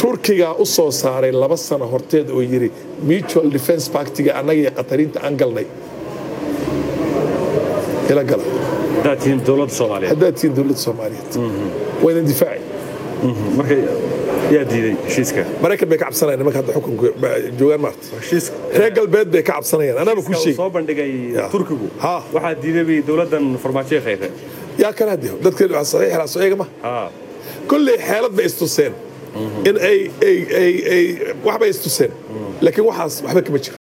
turkigaa u soo saaray laba sano horteed oo yidhi mutual defense pactiga annaga iyo qatariinta aan galnay ila gala haddaad tihiin dowladda soomaaliyeed haddaad tihiin dowladda soomaaliyeed waa idin difaaci marka yaa diiday heshiiska maraykan bay ka cabsanayaan nimanka hadda xukunka ba- joogaan maarta heshiiska reer galbeed bay ka cabsanayaan anaaba ku heshiiska uu sheegi soo bandhigay Ya. turkigu Ha. waxaa diiday bay dowladdan farmaajo khayre yaa kana hadiyo dadka saxiixla soo eega ma ha kolley xeelad bay istuseen in ay ay ay ay wax bay istuseen laakiin waxaas waxba kama jiro